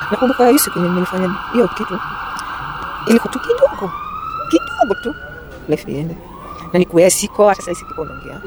nakumbuka hiyo siku yenye nilifanya hiyo kitu ilikuwa tu kidogo kidogo tu life iende na nikuya siko hata sasa siko naongea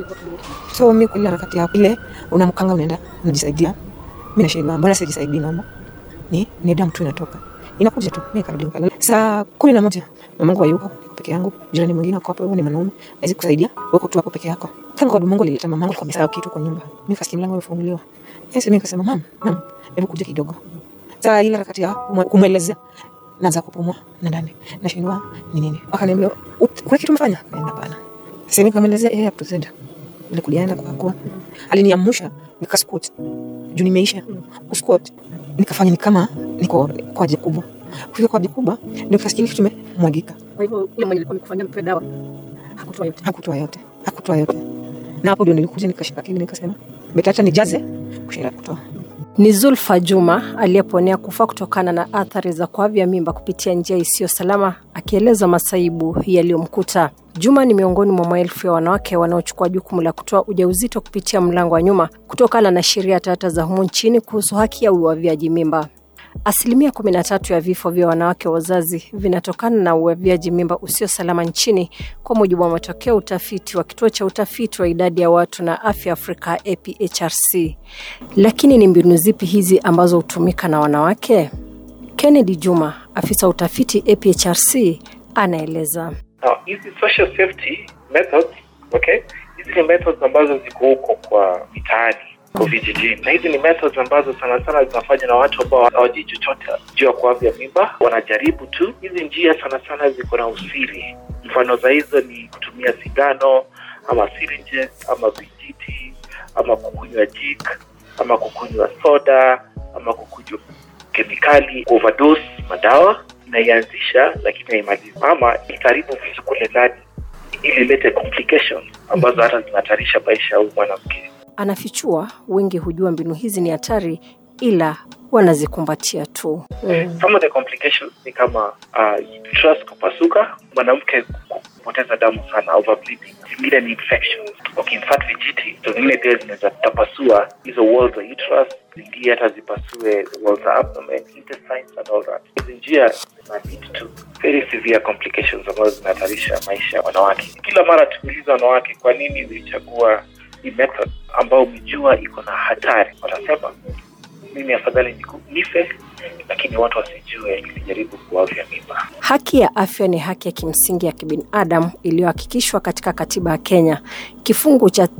so mi kwa ile harakati ya ile unamkanga unaenda unajisaidia mimi nashinda mbona sijisaidii naomba ni ni damu tu inatoka inakuja tu mimi karudi nikalala saa kumi na moja mamangu hayuko niko peke yangu jirani mwingine ako hapo ni mwanaume hawezi kusaidia wewe tu hapo peke yako kama kwa Mungu alileta mamangu kwa msao kitu kwa nyumba mimi kasikia mlango umefunguliwa yes mimi nikasema mam mam hebu kuja kidogo saa ile harakati ya kumwe- kumwelezea naanza kupumua na ndani nashindwa ni nini akaniambia "Ut- kuna kitu umefanya kaenda bana sasa nikamwelezea eh hapo zenda ile kuliana kwa kwa aliniamsha nikasquat juu nimeisha kusquat nikafanya ni kama niko kwa haja kubwa kufika kwa haja kubwa ndio nikasikia kitu kimemwagika Kwa hivyo yule mwenye alikuwa amekufanyia mpe dawa hakutoa yote. hakutoa yote hakutoa yote na hapo ndio nilikuja nikashika kile nikasema betata nijaze kushinda kutoa Ni Zulfa Juma aliyeponea kufa kutokana na athari za kuavya mimba kupitia njia isiyo salama, akieleza masaibu yaliyomkuta. Juma ni miongoni mwa maelfu ya wanawake wanaochukua jukumu la kutoa ujauzito kupitia mlango wa nyuma kutokana na sheria tata za humu nchini kuhusu haki ya uavyaji mimba. Asilimia kumi na tatu ya vifo vya wanawake wazazi vinatokana na uavyaji mimba usio salama nchini, kwa mujibu wa matokeo ya utafiti wa kituo cha utafiti wa idadi ya watu na afya Afrika APHRC. Lakini ni mbinu zipi hizi ambazo hutumika na wanawake? Kennedy Juma, afisa utafiti APHRC, anaeleza. Now, hizi social safety methods, okay, hizi ni methods ambazo ziko huko kwa mitaani kwa vijijini, na hizi ni methods ambazo sana sana zinafanywa na watu ambao hawajui chochote juu ya kuavya mimba, wanajaribu tu. Hizi njia sana sana ziko na usiri. Mfano za hizo ni kutumia sindano ama syringes ama vijiti ama kukunywa jik ama kukunywa soda ama kukunywa kemikali, overdose madawa inaianzisha lakini haimalizi, ama ikaribu vitu kule ndani ili ilete complications ambazo hata zinahatarisha maisha ya huyu mwanamke. Anafichua wengi hujua mbinu hizi ni hatari, ila wanazikumbatia tu. Some of the complications ni kama uh, uterus kupasuka, mwanamke kupoteza damu sana, overbleeding. Zingine ni infections. Ukimfat vijiti, so zingine pia zinaweza tapasua hizo walls za uterus, zingine hata zipasue walls za abdomen, intestines and all that. Hizi njia zina lead to very severe complications ambazo zinahatarisha maisha ya wanawake. Kila mara tukiuliza wanawake kwa nini zilichagua hii method ambao umejua iko na hatari, watasema mimi afadhali niku- nife lakini watu wasijue nilijaribu kuavya mimba. Haki ya afya ni haki ya kimsingi ya kibinadamu iliyohakikishwa katika katiba ya Kenya. Kifungu cha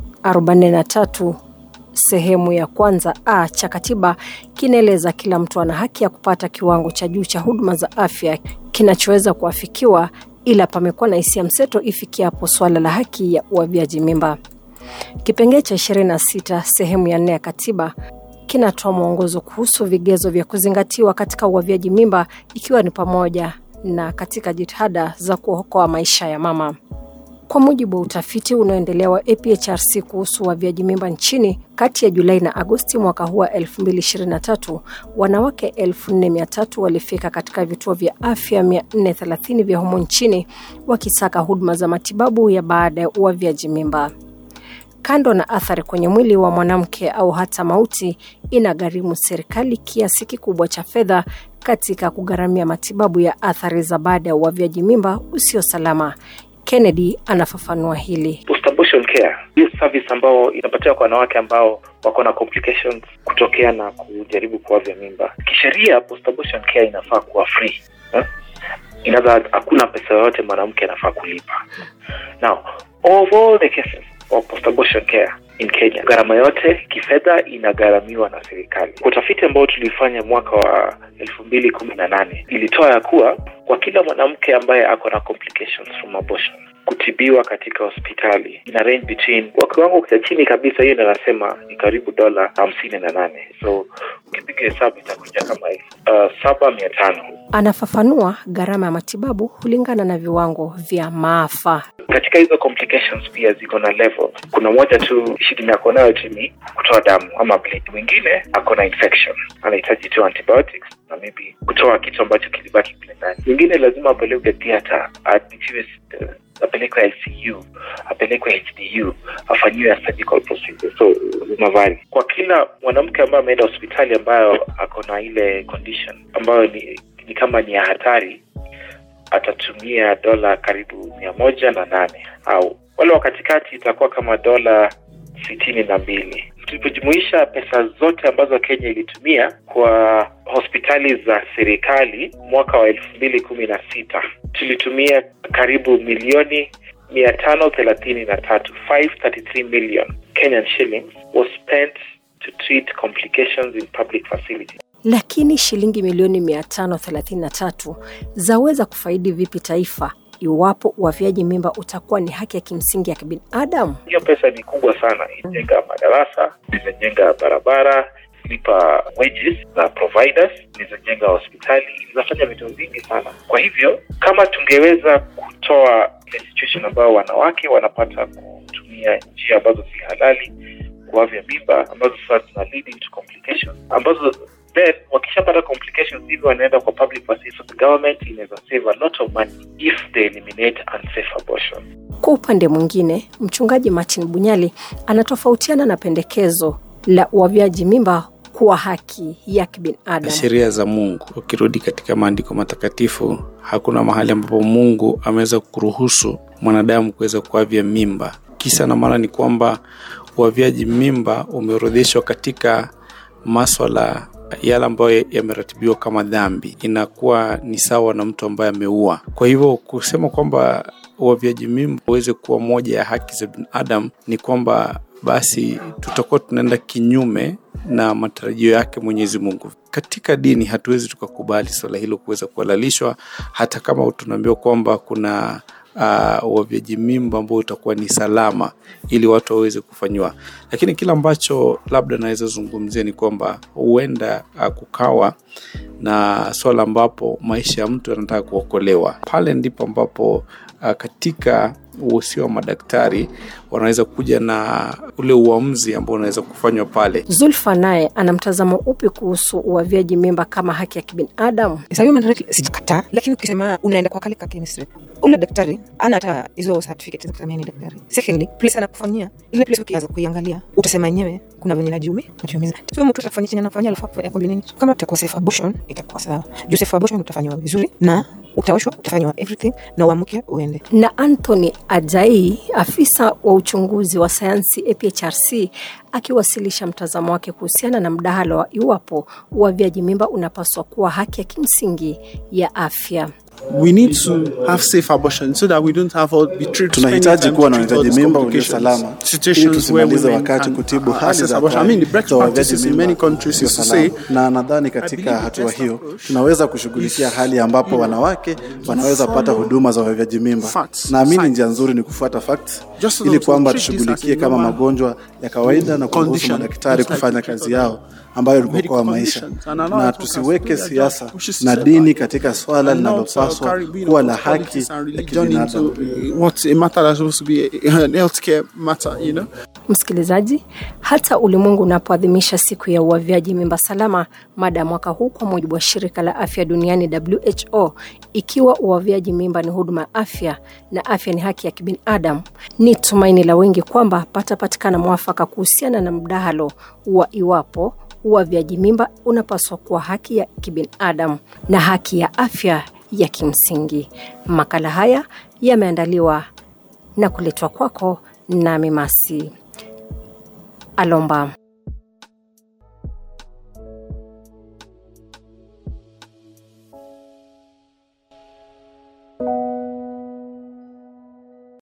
43 sehemu ya kwanza a cha katiba kinaeleza kila mtu ana haki ya kupata kiwango cha juu cha huduma za afya kinachoweza kuafikiwa, ila pamekuwa na hisia mseto ifikiapo suala la haki ya uavyaji mimba. Kipengee cha 26 sehemu ya nne ya katiba kinatoa mwongozo kuhusu vigezo vya kuzingatiwa katika uavyaji mimba ikiwa ni pamoja na katika jitihada za kuokoa maisha ya mama. Kwa mujibu wa utafiti unaoendelea wa APHRC kuhusu uavyaji mimba nchini, kati ya Julai na Agosti mwaka huu wa 2023, wanawake 4300 walifika katika vituo vya afya 430 vya humo nchini wakisaka huduma za matibabu ya baada ya uavyaji mimba. Kando na athari kwenye mwili wa mwanamke au hata mauti, inagharimu serikali kiasi kikubwa cha fedha katika kugharamia matibabu ya athari za baada ya uavyaji mimba usio salama. Kennedy anafafanua hili. Post-abortion care, hiyo service ambao inapatiwa kwa wanawake ambao wako na complications kutokea na kujaribu kuavya mimba. Kisheria, post-abortion care inafaa kuwa free eh? Inaweza hakuna pesa yoyote mwanamke anafaa kulipa. Now, of all the cases of post-abortion care in Kenya, gharama yote kifedha inagharamiwa na serikali. Kwa utafiti ambao tulifanya mwaka wa elfu mbili kumi na nane ilitoa ya kuwa kwa kila mwanamke ambaye ako na complications from abortion kutibiwa katika hospitali ina range between kwa kiwango cha chini kabisa, hiyo inasema ni karibu dola hamsini na nane so ukipiga hesabu itakuja kama elfu uh, saba mia tano Anafafanua gharama ya matibabu hulingana na viwango vya maafa. katika hizo complications pia ziko na level. Kuna moja tu shida ako nayo tu ni kutoa damu ama bleed, mwingine ako na infection anahitaji tu antibiotics na maybe kutoa kitu ambacho kilibaki kule ndani, mwingine lazima apelekwe theatre aadmitiwe uh, apelekwe lcu apelekwe hdu afanyiwe a surgical procedure so unavari kwa kila mwanamke ambaye ameenda hospitali ambayo ako na ile condition ambayo ni, ni kama ni ya hatari atatumia dola karibu mia moja na nane au wale wa katikati itakuwa kama dola sitini na mbili tulipojumuisha pesa zote ambazo kenya ilitumia kwa hospitali za serikali mwaka wa elfu mbili kumi na sita tulitumia karibu milioni mia tano thelathini na tatu 533 million kenyan shillings was spent to treat complications in public facilities lakini shilingi milioni 533 zaweza kufaidi vipi taifa iwapo uavyaji mimba utakuwa ni haki ya kimsingi ya kibinadamu? hiyo pesa ni kubwa sana inajenga madarasa inajenga barabara lipa wages za providers inajenga hospitali inafanya vitu vingi sana kwa hivyo kama tungeweza kutoa ile situation ambayo wanawake wanapata kutumia njia ambazo si halali kuavya mimba ambazo sasa zina lead into complications ambazo then wakishapata complications hivi wanaenda kwa public facilities so the government inaweza save a lot of money if they eliminate unsafe abortion Kwa upande mwingine, mchungaji Martin Bunyali anatofautiana na pendekezo la uavyaji mimba kuwa haki ya kibinadamu. sheria za Mungu. Ukirudi katika maandiko matakatifu, hakuna mahali ambapo Mungu ameweza kuruhusu mwanadamu kuweza kuavya mimba. Kisa na maana ni kwamba uavyaji mimba umeorodheshwa katika maswala yale ambayo yameratibiwa kama dhambi, inakuwa ni sawa na mtu ambaye ameua. Kwa hivyo kusema kwamba uavyaji mimba uweze kuwa moja ya haki za binadamu ni kwamba basi tutakuwa tunaenda kinyume na matarajio yake Mwenyezi Mungu. Katika dini hatuwezi tukakubali swala hilo kuweza kuhalalishwa, hata kama tunaambiwa kwamba kuna uh, uavyaji mimba ambao utakuwa ni salama ili watu waweze kufanyiwa, lakini kile ambacho labda naweza zungumzia ni kwamba huenda uh, kukawa na swala ambapo maisha ya mtu yanataka kuokolewa. Pale ndipo ambapo uh, katika uhusia wa madaktari wanaweza kuja na ule uamuzi ambao unaweza kufanywa pale. Zulfa naye ana mtazamo upi kuhusu uavyaji mimba kama haki ya kibinadamu? Sahiyo mandarati sijakataa, lakini ukisema unaenda kwa kale ka chemistry, ule daktari ana hata hizo certificate za kusema ni daktari. Secondly, place anakufanyia ile place, ukianza kuiangalia utasema yenyewe kuna venye najiumi najiumiza. Tuwe mtu atafanya chenye anafanya, alafu hapo yakwambia nini? Kama utakuwa safe abortion itakuwa sawa. Juu safe abortion utafanywa vizuri na utaoshwa, utafanywa everything na uamuke uende. Na Anthony Ajai, afisa wa uchunguzi wa sayansi APHRC, akiwasilisha mtazamo wake kuhusiana na mdahalo wa iwapo uavyaji mimba unapaswa kuwa haki ya kimsingi ya afya. we need to have safe abortion so that we don't have all be treat, tunahitaji kuwa na uavyaji mimba ulio salama ili tusimalize wakati kutibu hali za abortion. I mean, the best za uavyaji practices in mimba many countries ulio is to salama. say, na nadhani katika hatua hiyo tunaweza kushughulikia hali ambapo wanawake wanaweza pata huduma za uavyaji mimba. Facts, Naamini science. njia nzuri ni kufuata facts Just so ili that we kwamba treat this tushughulikie as a kama normal magonjwa ya kawaida na kuruhusu condition, madaktari just like kufanya we kazi treat yao ambayo ni kuokoa medical maisha, conditions. And allow na us workers tusiweke to do their siasa job, which is na to dini survive. katika swala And not, uh, linalopaswa carry, you know, kuwa la politics haki and ya religion into kibinadamu. uh, what's a matter that's supposed to be a, an healthcare matter, you know. Msikilizaji, hata ulimwengu unapoadhimisha siku ya uavyaji mimba salama, mada ya mwaka huu kwa mujibu wa shirika la afya duniani WHO, ikiwa uavyaji mimba ni huduma ya afya na afya ni haki ya kibinadamu, ni tumaini la wengi kwamba patapatikana mwafaka kuhusiana na mdahalo wa iwapo uavyaji mimba unapaswa kuwa haki ya kibinadamu na haki ya afya ya kimsingi. Makala haya yameandaliwa na kuletwa kwako nami Masi Alomba.